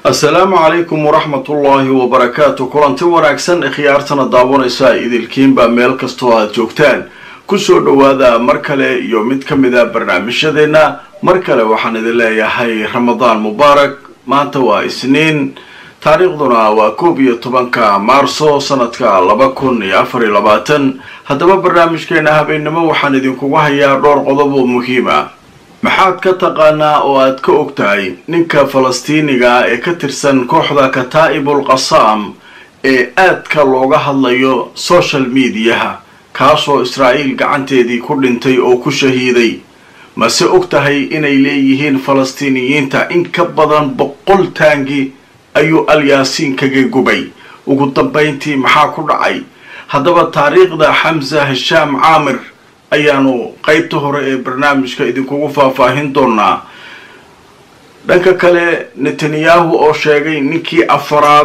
assalaamu calaykum waraxmatullaahi wabarakaatu kulanti wanaagsan khiyaartana daawanaysa idilkiinba meel kastoo aad joogtaan kusoo dhowaada mar kale iyo mid ka mid a barnaamijyadeenna mar kale waxaan idin leeyahay ramadaan mubaarak maanta waa isniin taariikhduna waa koob iyo tobanka maarso sanadka laba kun iyo afar iyo labaatan haddaba barnaamijkeena habeennimo waxaan idinkugu hayaa dhowr qodob oo muhiima maxaad ka taqaanaa oo aad ka og tahay ninka falastiiniga ah ee ka tirsan kooxda kataa'ibul qasaam ee aadka looga hadlayo social mediaha kaasoo israa'iil gacanteedii ku dhintay oo ku shahiiday mase og tahay inay leeyihiin falastiiniyiinta in ka badan boqol taangi ayuu alyaasiin kaga gubay ugu dambayntii maxaa ku dhacay haddaba taariikhda xamsa hishaam caamir ayaanu qeybta hore ee barnaamijka idinkugu faahfaahin doonaa dhanka kale netanyahu oo sheegay ninkii afaraad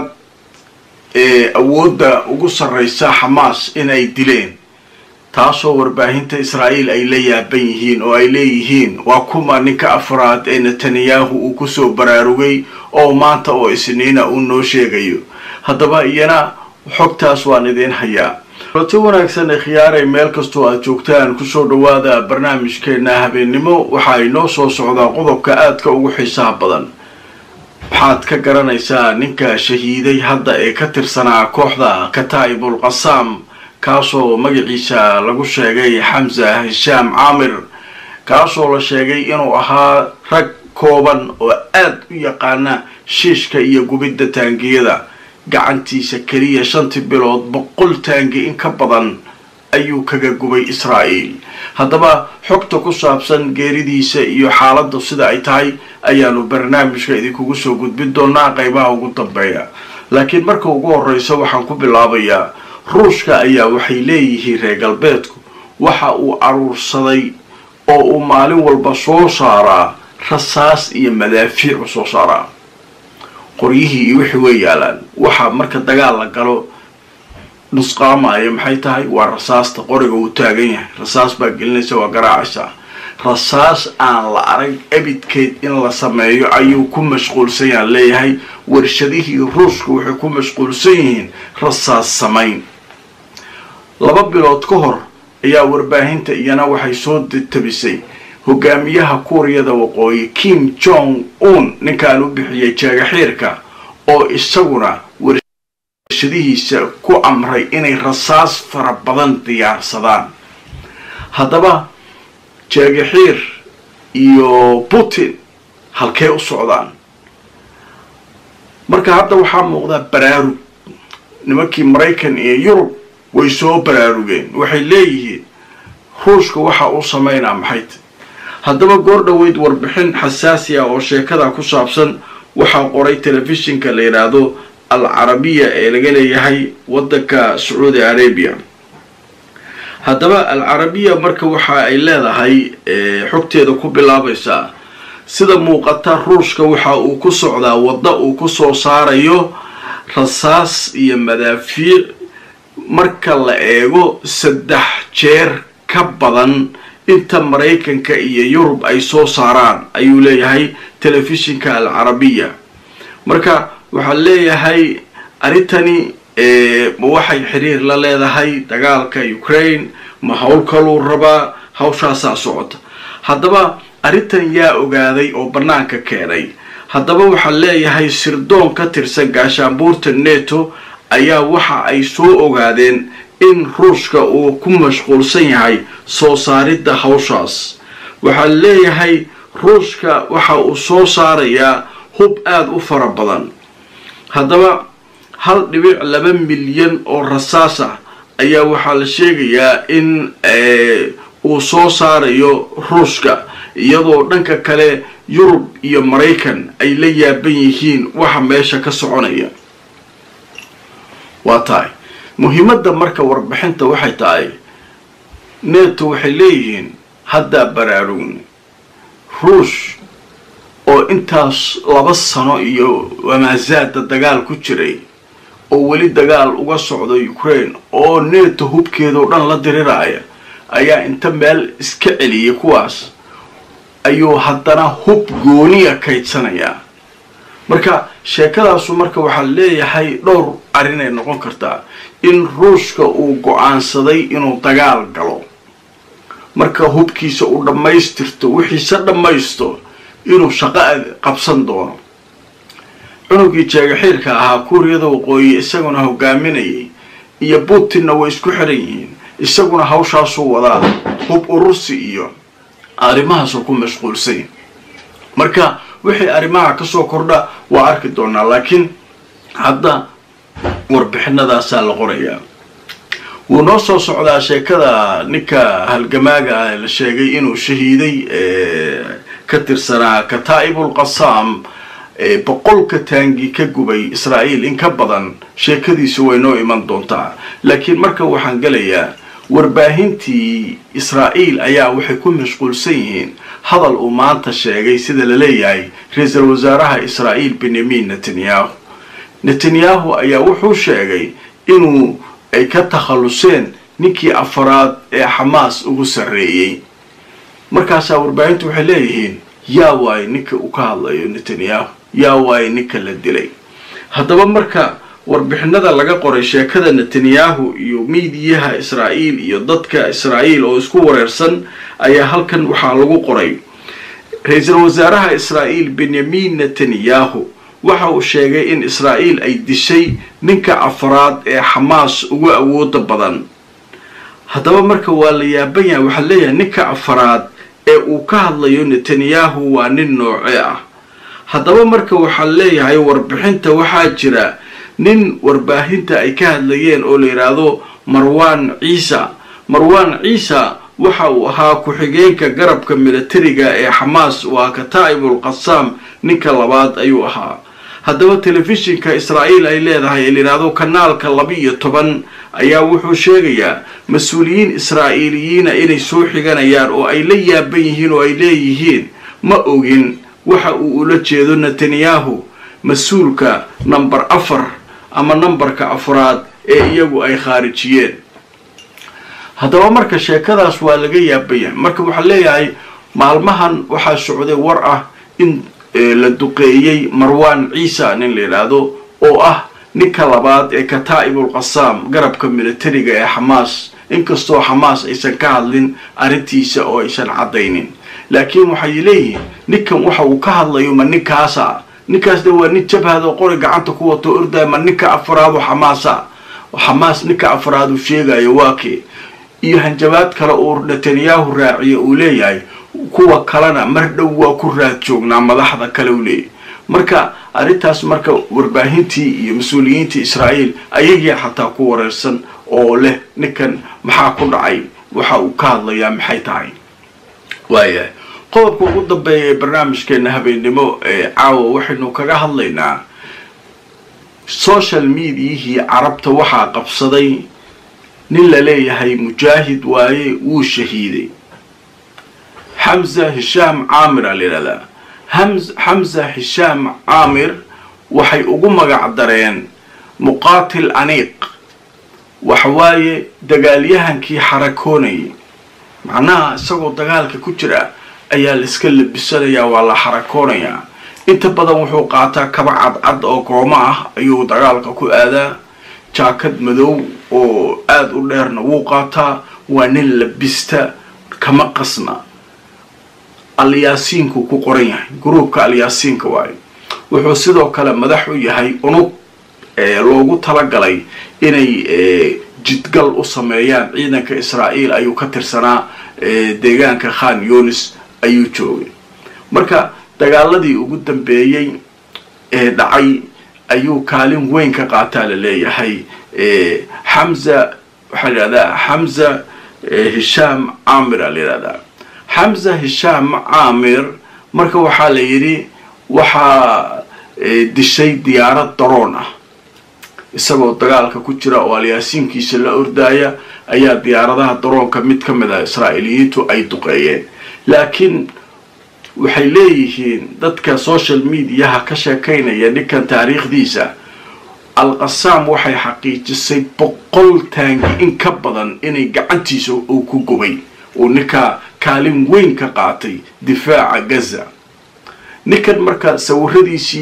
ee awoodda ugu sarraysa xamaas inay dileen taasoo warbaahinta israa'iil ay la yaaban yihiin oo ay leeyihiin waa kuma ninka afraad ee netanyahu uu kusoo baraarugay oo maanta oo isniina uu noo sheegayo haddaba iyana xogtaas waan idiin hayaa kulati wanaagsan ee khiyaaray meel kastoo aad joogtaan kusoo dhowaada barnaamijkeena habeennimo waxa inoo soo socdaa qodobka aadka ugu xiisaha badan waxaad ka garanaysaa ninka shahiiday hadda ee ka tirsanaa kooxda kataa'ibul qasaam kaasoo magaciisa lagu sheegay xamsa hishaam caamir kaasoo la sheegay inuu ahaa rag kooban oo aad u yaqaana shiishka iyo gubidda taangiyada gacantiisa keliya shantii bilood boqol taangi in ka badan ayuu kaga gubay israa'iil haddaba xogta ku saabsan geeridiisa iyo xaaladda sida ay tahay ayaanu barnaamijka idinkugu soo gudbin doonaa qeybaha ugu dambeeya laakiin marka ugu horreysa waxaan ku bilaabayaa ruushka ayaa waxay leeyihiin reer galbeedku waxa uu aruursaday oo uu maalin walba soo saaraa rasaas iyo madaafiicu soo saaraa qoryihii iyo wixii way yaalaan waxa marka dagaal la galo nusqaamaya maxay tahay waa rasaasta qoriga uu taagan yahay rasaas baa gelinaysa waa garaacaysaa rasaas aan la arag ebidkeed in la sameeyo ayuu ku mashquulsan yahan leeyahay warshadihii ruushka waxay ku mashquulsan yihiin rasaas samayn laba bilood ka hor ayaa warbaahinta iyana waxay soo tabisay hogaamiyaha kuuriyada waqooyi kim jong un ninkaan u bixiyay jeegaxiirka oo isaguna warshadihiisa ku amray inay rasaas fara badan diyaarsadaan haddaba jeegaxiir iyo putin halkee u socdaan marka hadda waxaa muuqdaa baraarug nimankii maraykan iyo yurub way soo baraarugeen waxay leeyihiin ruushka waxa uu samaynaa maxayt haddaba goor dhoweyd warbixin xasaasi ah oo sheekada ku saabsan waxaa qoray telefishinka la yidhaahdo al carabiya ee laga leeyahay waddanka sacuudi arabia haddaba al carabiya marka waxa ay leedahay xogteeda ku bilaabaysaa sida muuqata ruushka waxa uu ku socdaa wadda uu ku soo saarayo rasaas iyo madaafiic marka la eego saddex jeer ka badan inta maraykanka iyo yurub ay soo saaraan ayuu leeyahay telefishinka al carabiya marka waxaa leeyahay arrintani ma waxay xiriir la leedahay dagaalka ukraine ma howl kaluu rabaa hawshaasaa socota haddaba arrintan yaa ogaaday oo bannaanka keenay haddaba waxaa leeyahay sirdoon ka tirsan gaashaanbuurta neto ayaa waxa ay soo ogaadeen in ruushka uu ku mashquulsan yahay soo saaridda hawshaas waxaa leeyahay ruushka waxa uu soo saarayaa hub aada u fara badan haddaba hal dhibic laba milyan oo rasaas ah ayaa waxaa la sheegayaa in uu soo saarayo ruushka iyadoo dhanka kale yurub iyo maraykan ay la yaaban yihiin waxa meesha ka soconaya waa tahay muhiimadda marka warbixinta waxay tahay neto waxay leeyihiin haddaa baraarugni ruush oo intaas laba sano iyo wamaasaada dagaal ku jiray oo weli dagaal uga socdo ukraine oo neto hubkeedao dhan la diriraya ayaa inta meel iska celiyay kuwaas ayuu haddana hub gooniya kaydsanayaa marka sheekadaasu marka waxaa leeyahay dhowr arrinay noqon kartaa in ruushka uu go-aansaday inuu dagaal galo marka hubkiisa uu dhammaystirto wixiise dhammaysto inuu shaqo qabsan doono cunugii jeegaxiirka ahaa kuuriyada waqooyi isaguna hogaaminayay iyo putinna way isku xiran yihiin isaguna hawshaasuu wadaa hub urursi iyo arrimahaasuu ku mashquulsay marka wixii arrimaha kasoo kordha waa arki doonaa laakiin hadda warbixinadaasaa la qorayaa wuu noo soo socdaa sheekada ninka halgamaaga ah la sheegay inuu shahiiday ka tirsanaa kataa'ibul qasaam boqolka taangi ka gubay israa'iil in ka badan sheekadiisu way noo iman doontaa laakiin marka waxaan gelayaa warbaahintii israa'iil ayaa waxay ku mashquulsan yihiin hadal uu maanta sheegay sida la leeyahay ra-iisul wasaaraha israa'iil benyamin netanyahu netanyahu ayaa wuxuu sheegay inuu ay ka takhalluseen ninkii afaraad ee xamaas ugu sarreeyey markaasaa warbaahintu waxay leeyihiin yaa waaye ninka uu ka hadlayo netanyahu yaa waaye ninka la dilay haddaba marka warbixinada laga qoray sheekada netanyahu iyo miidiyaha israa'iil iyo dadka israa'iil oo isku wareersan ayaa halkan waxaa lagu qoray ra-iisul wasaaraha israa'iil benyamin netanyahu waxa uu sheegay in israa'iil ay dishay ninka afraad ee xamaas ugu awooda badan haddaba marka waa la yaaban yahay waxaa leeyahay ninka afraad ee uu ka hadlayo netanyahu waa nin noocee ah haddaba marka waxaa leeyahay warbixinta waxaa jira nin warbaahinta ay ka hadlayeen oo la yidhaahdo marwan ciisa marwan ciisa waxa uu ahaa ku-xigeenka garabka militariga ee xamaas waa kataa'ibul qasaam ninka labaad ayuu ahaa haddaba telefishinka israa'iil ay leedahay ee layidhaahdo kanaalka laba-iyo toban ayaa wuxuu sheegayaa mas-uuliyiin israa'iiliyiina inay soo xiganayaan oo ay la yaaban yihiin oo ay leeyihiin ma ogin waxa uu ula jeedo netanyahu mas-uulka namber afar ama nambarka afraad ee iyagu ay khaarijiyeen haddaba marka sheekadaas waa laga yaaban yahay marka waxaa leeyahay maalmahan waxaa socday war ah in la duqeeyey marwan ciisa nin la yidhaahdo oo ah ninka labaad ee kataa'ibul qasaam garabka militariga ee xamaas inkastoo xamaas aysan ka hadlin arrintiisa oo aysan caddaynin laakiin waxay leeyihiin ninkan waxa uu ka hadlayo ma ninkaasa ninkaasna waa nin jabhado qori gacanta ku wato ordaya ma ninka afraadu xamaasa xamaas ninka afraadu sheegayo waa kee iyo hanjabaad kale uu netanyahu raaciyo uu leeyahay kuwa kalena mar dhow waa ku raad joognaa madaxda kale u leeyahy marka arrintaas marka warbaahintii iyo mas-uuliyiintii israa'iil ayagii xataa ku wareersan oo leh ninkan maxaa ku dhacay waxa uu ka hadlayaa maxay tahay waayahay qodobka ugu dambeeya ee barnaamijkeena habeennimo ee caawa waxaynu kaga hadlaynaa social mediahii carabta waxaa qabsaday nin la leeyahay mujaahid waaye wuu shahiiday xamza hishaam caamir aa la yidhahdaa xamza hishaam caamir waxay ugu magac dareen muqaatil aniiq waxawaaye dagaalyahankii xarakoonayay macnaha isagoo dagaalka ku jira ayaa la iska labisanayaa waa la xarakoonayaa inta badan wuxuu qaataa kaba cadcad oo goomo ah ayuu dagaalka ku aadaa jaakad madow oo aada u dheerna wuu qaataa waa nin labista kama qasna alyaasiinku ku qoran yahay gruubka alyaasiinka waayo wuxuu sidoo kale madax u yahay unug loogu talagalay inay jidgal u sameeyaan ciidanka israa'iil ayuu ka tirsanaa deegaanka khan yunis ayuu joogay marka dagaaladii ugu dambeeyey ee dhacay ayuu kaalin weyn ka qaataa la leeyahay xamza waxaa la yidhahdaa xamza hishaam caamir aa la yidhahdaa xamza hishaam caamir marka waxaa la yidhi waxaa dishay diyaarad daroon ah isagoo dagaalka ku jira oo alyaasiinkiisa la ordaaya ayaa diyaaradaha daroonka mid ka mid ah israa'iiliyiintu ay duqeeyeen laakiin waxay leeyihiin dadka social mediaha ka sheekaynaya ninkan taariikhdiisa al-qasaam waxay xaqiijisay boqol taangi in ka badan inay gacantiisa uu ku gubay uu ninkaa kaalin weyn ka qaatay difaaca gaza ninkan marka sawiradiisii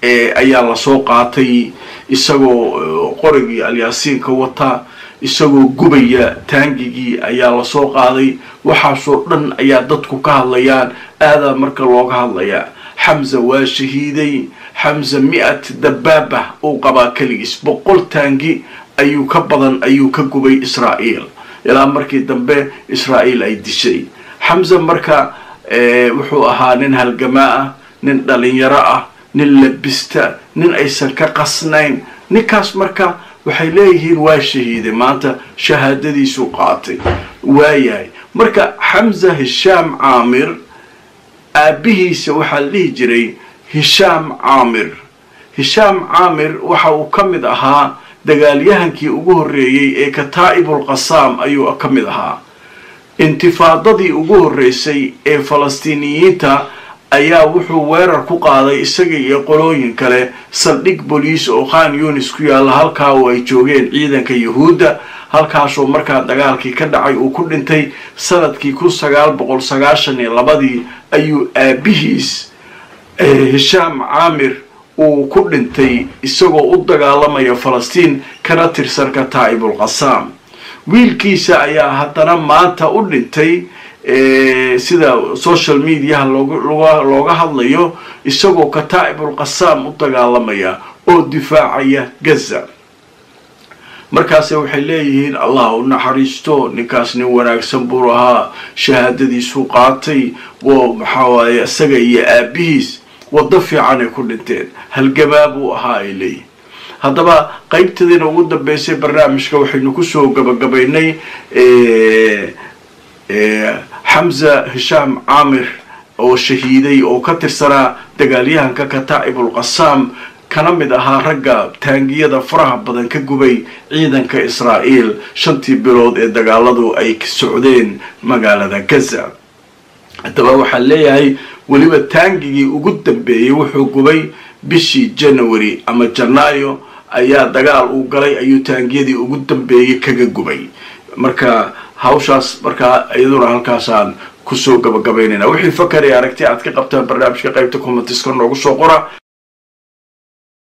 ayaa lasoo qaatay isagoo qorigii alyaasiinka wata isagoo gubaya taangigii ayaa lasoo qaaday waxaasoo dhan ayaa dadku ka hadlayaan aadaa marka looga hadlayaa xamza waa shahiiday xamza mi-at dabaaba uu qabaa keligiis boqol taangi ayuu ka badan ayuu ka gubay israa'iil ilaa markii dambe israa'iil ay dishay xamza marka wuxuu ahaa nin halgamaa ah nin dhalinyaro ah nin labista nin aysan ka qasnayn ninkaas marka waxay leeyihiin waa shahiiday maanta shahaadadiisuu qaatay waayahay marka xamza hishaam caamir aabbihiisa waxaa la dhihi jiray hishaam caamir hishaam caamir waxa uu ka mid ahaa dagaalyahankii ugu horreeyey ee kataa'ibul qasaam ayuu ka mid ahaa intifaadadii ugu horreysay ee falastiiniyiinta ayaa wuxuu weerar ku qaaday isaga iyo qolooyin kale saldhig boliis oo khan yunis ku yaalla halkaa oo ay joogeen ciidanka yuhuudda halkaasoo markaa dagaalkii ka dhacay uu ku dhintay sanadkii kun sagaal boqol sagaashan iyo labadii ayuu aabihiis hishaam caamir uu ku dhintay isagoo u dagaalamaya falastiin kana tirsan kataa'ibul qasaam wiilkiisa ayaa haddana maanta u dhintay sida social mediaha looga hadlayo isagoo kataa'ibul qasaam u dagaalamaya oo difaacaya gaza markaase waxay leeyihiin allah u naxariisto ninkaas nin wanaagsan buu ahaa shahaadadiisuu qaatay wo maxaa waaye isaga iyo aabihiis waddo fiican ay ku dhinteen halgamaa buu ahaa ay leeyihin haddaba qaybtadiina ugu dambeysay barnaamijka waxaynu kusoo gabagabaynay xamza hishaam caamir oo shahiiday oo ka tirsanaa dagaalyahanka kataa'ibul qasaam kana mid ahaa ragga taangiyada faraha badan ka gubay ciidanka israa'iil shantii bilood ee dagaaladu ay socdeen magaalada gaza haddaba waxaan leeyahay weliba taangigii ugu dambeeyey wuxuu gubay bishii january ama janaayo ayaa dagaal uu galay ayuu taangiyadii ugu dambeeyey kaga gubay marka hawshaas markaa iyaduna halkaasaan kusoo gabagabaynayna wixii fakar ee aragti aad ka qabtaan barnaamijka qaybta commentiska noogu soo qora